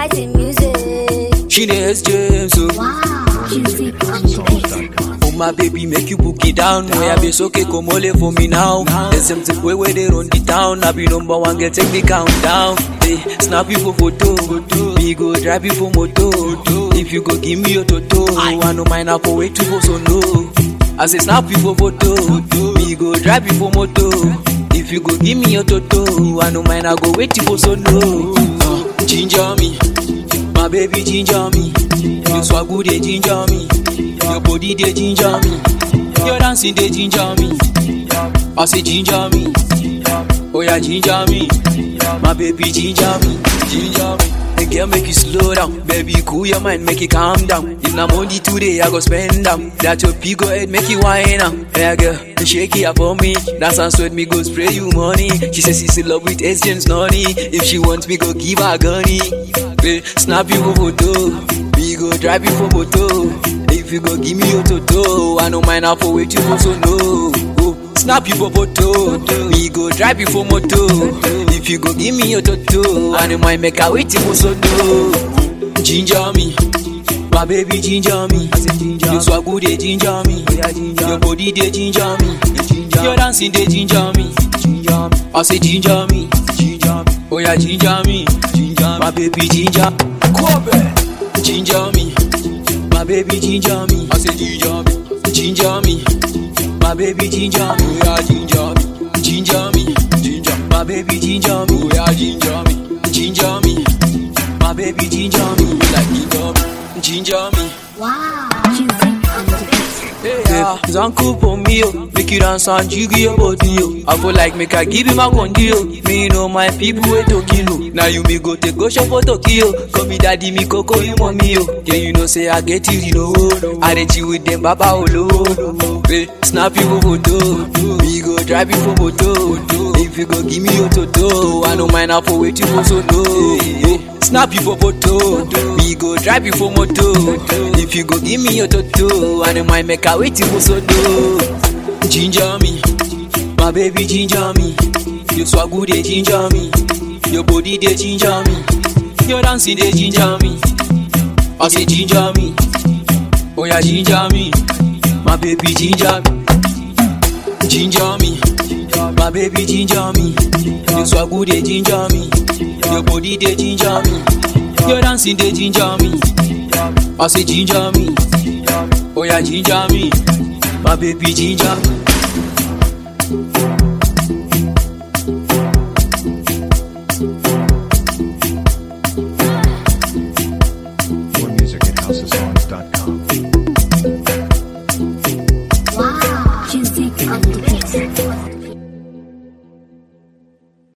getting music. She needs James, so Wow. Music on the beat. Oh my baby, make you book it down. Where I be so okay, come all for me now. The same thing way where they run the town. I be number one, get take the countdown. Hey, snap you for photo. Me go drive you for moto. If you go give me your toto, I know mine up for wait to for so no. I say snap you for photo. Me go drive you for moto. If you go give me your toto, I know mine I go wait for so no. Uh, ginger me, my baby ginger me. You swag good, they ginger me. Your body they ginger me. Your dancing they ginger me. I say ginger me. Oh yeah, ginger me. My baby ginger me. Ginger me. The girl make you slow down, baby cool your mind, make it calm down. If na money today, I go spend them. That your pig go ahead, make you wine am. Yeah girl, shake it up for me. That sound sweat me go spray you money. She says she's in love with Asians nonny. If she wants me, go give her gunny. Hey, snap you for photo, we go drive you for moto. If you go give me your toto, I no mind how for wait you for so no. Oh, snap you for photo, we go drive you for moto. If you go give me your toto, I no mind make I wait you for so no. Ginger me, my baby ginger me. You swag good they ginger me, your body they ginger me, your dancing they ginger me. I say ginger me, oh yeah ginger me, my baby ginger. Ginger me, my baby ginger me. I say ginger me, ginger me, my baby ginger me. Oh yeah, ginger me, ginger me, ginger. My baby ginger me. Oh yeah, ginger me, ginger me, my baby ginger me. Like ginger me, ginger me. Wow. Music on the beat. Yeah, Zanku for me, oh. make you dance and jiggy your body, oh. I feel like make I give you my condi, oh. Me know my people way to kill, oh. Now you me go take go shop for Tokyo. Call me daddy, me coco, you mommy, oh. Yeah, you know say I get you, you know. I reach you with them baba olo. Hey, snap you for photo, me go drive you for moto. If you go give me your toto, I don't mind how for wait you for so no. Hey, snap you for photo, me go drive you for moto. If you go give me your toto, I don't mind make I wait you for so no. Ginger me, my baby ginger me. You swag good, they ginger me. Your body they ginger me. Your dancing they ginger me. I say ginger me, oh yeah ginger me. My baby ginger me, ginger me. My baby ginger me. You swag good, they ginger me. Your body they ginger me. Your dancing they ginger me. I say ginger me, oh yeah ginger me. My baby ginger. More music at housesongs.com. Wow. Music on the beat.